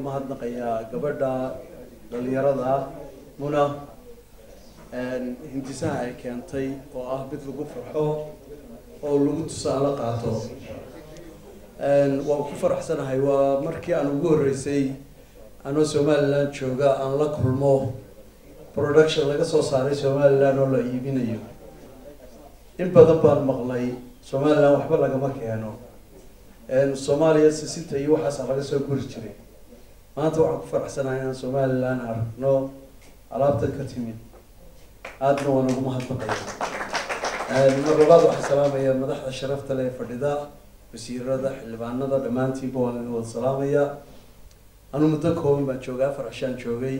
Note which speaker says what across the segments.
Speaker 1: mahadnaqayaa gabadha dhalinyarada muna hindisaha ay keentay oo ah mid lagu farxo oo lagu tusaale qaato waan ku faraxsanahay waa markii aan ugu horreysay anoo somaliland jooga aan la kulmo production laga soo saaray somaliland oo la iibinayo in badan baan maqlay somaliland waxba lagama keeno soomaaliya sisinta iyo waxaasa laga soo guri jiray maanta waxaan ku faraxsanahay inaan somaliland aragno alaabtan ka timid aadna waan ugu mahadnaqaya mar labaad waxaan salaamaya madaxda sharafta leh ee fadhida wasiirada xildhibaanada dhammaantiinba waan idin wada salaamaya anuu muddo kooban baan joogay afar cishaan joogay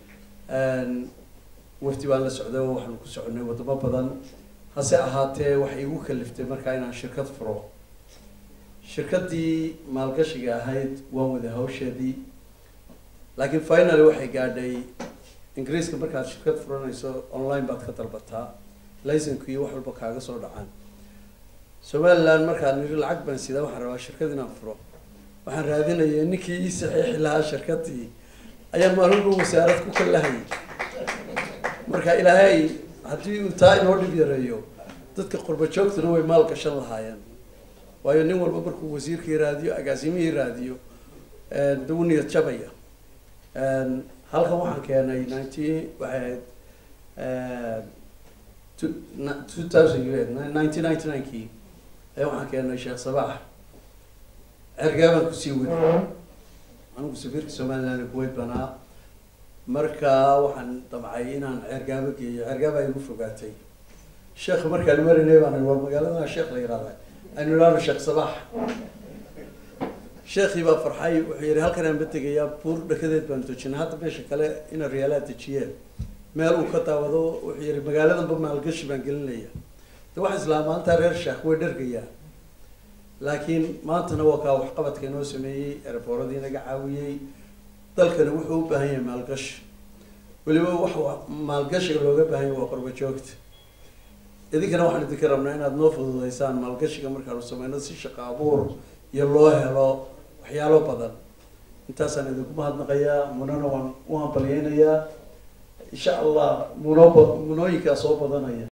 Speaker 1: wafdi baan la socday oo waxaanu ku soconay wadamo badan hase ahaatee waxay igu kaliftay markaa inaan shirkad furo shirkaddii maalgashiga ahayd waan wada hawsheedii laakiin finaly waxay gaadhay ingiriiska markaad shirkad furanayso online baad ka dalbataa licenku iyo wax walba kaaga soo dhacaan somaliland markaan niri lacag baan sidaa waxaan rabaa shirkad inaan furo waxaan raadinaya ninkii ii saxiixi lahaa shirkadii ayaan maalin dhow wasaarad ku kalahayay marka ilaahay haddii uu taa inoo dhib yareeyo dadka qurba joogtuna way maal gashan lahaayeen waayo nin walba markuu wasiirkii raadiyo agaasimihii raadiyo dau niyad jabaya halkan waxaan keenay nineteen waxay ahayd two thousand nineteen ninety nine kii ayaa waxaan keenay sheekh sabaax cergaabaan kusii wadi anigu safiirka somaliland kuwait banaa marka waxaan damcay inaan cergaabo geeyo cergaaba ay igu fogaatay sheekh markaan marinay baan war magaalada sheekh la yihahda aynu idhaano sheekh sabaax sheekhii baa farxay wuxuu yihi halkan aan ba tegayaa buur dhakadeed baan dejinay hadda meesha kale ina riyaalaad dejiyeen meel uu ka daawado wuxuu yihi magaaladanba maalgashi baan gelinaya de waxa islaa maanta reer sheekh way dhargayaa laakiin maantana waa kaa waxqabadka inoo sameeyey erboradii naga caawiyey dalkani wuxuu u baahan yahay maalgashi weliba wax maalgashiga looga baahan yahay waa qorba joogta idinkana waxaan idinka rabnaa inaad noo fududeysaan maalgashiga markaanu sameyno si shaqo abuur iyo loo helo waxyaalo badan intaasaan idinku mahadnaqayaa munana waan u hambalyeynayaa insha allah muno munooyinkaa soo badanaya